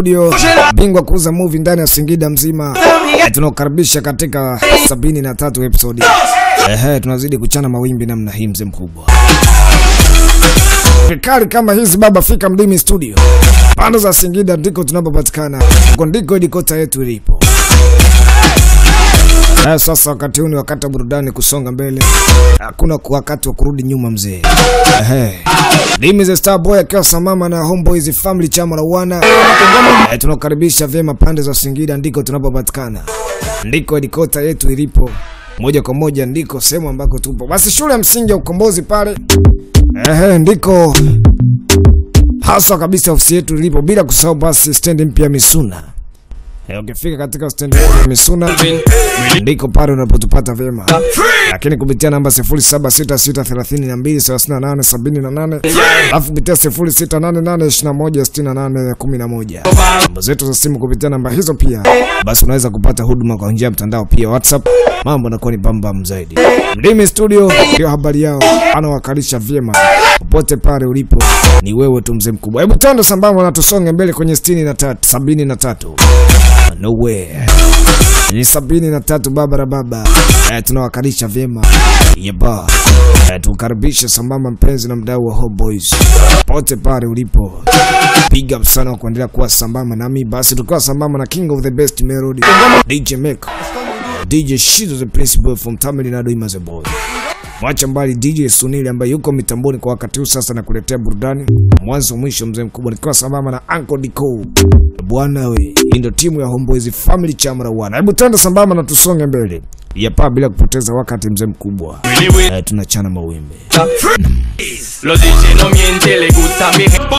Studio, bingwa kuuza movie ndani ya Singida mzima. Eh, tunakukaribisha katika 73 episode. Ehe, tunazidi kuchana mawimbi namna hii mzee mkubwa. Vikali kama hizi baba, fika Mdimi Studio, pande za Singida ndiko tunapopatikana, huko ndiko edikota yetu ilipo. Eh, sasa wakati huu ni wakati wa burudani kusonga mbele, hakuna wakati wa kurudi nyuma mzee. Ehe, Dimi the Star Boy akiwa samama na Homeboys Family chama la wana. Eh, tunakukaribisha vyema pande za Singida ndiko tunapopatikana, ndiko edikota yetu ilipo moja kwa moja ndiko sehemu ambako tupo. Basi shule ya msingi ya Ukombozi pale, ehe, ndiko haswa kabisa ofisi yetu ilipo, bila kusahau basi stendi mpya Misuna. Eh, ukifika katika stendi mpya ya Misuna ndiko pale unapotupata vyema, lakini kupitia namba 0766323878 alafu kupitia 0688216811 namba zetu za simu kupitia namba hizo pia, basi unaweza kupata huduma kwa njia ya mtandao pia WhatsApp. Mambo yanakuwa ni bambam zaidi. Mdimi Studio ndio habari yao, anawakalisha vyema popote pale ulipo, ni wewe tu mzee mkubwa. Hebu tando sambamba na tusonge mbele kwenye 63 73 no way ni sabini na tatu babara baba eh, tunawakalisha vyema yeba eh, tukaribishe sambamba mpenzi na mdau wa Homeboys pote pale ulipo, big up sana kwa kuendelea kuwa sambamba nami, basi tukiwa sambamba na king of the best melody DJ Make DJ Shizo the principal from Tamil Nadu Imaze boy Mwacha mbali DJ Sunili ambaye yuko mitamboni kwa wakati huu sasa na kuletea burudani mwanzo mwisho, mzee mkubwa, nikiwa sambamba na Uncle Dico. Bwana we, hii ndio timu ya Homeboys Family Chamra wana. Hebu twende sambamba na tusonge mbele yapa bila kupoteza wakati, mzee mkubwa. Eh, tunachana mawimbi Los DJ no mienten, le gusta mi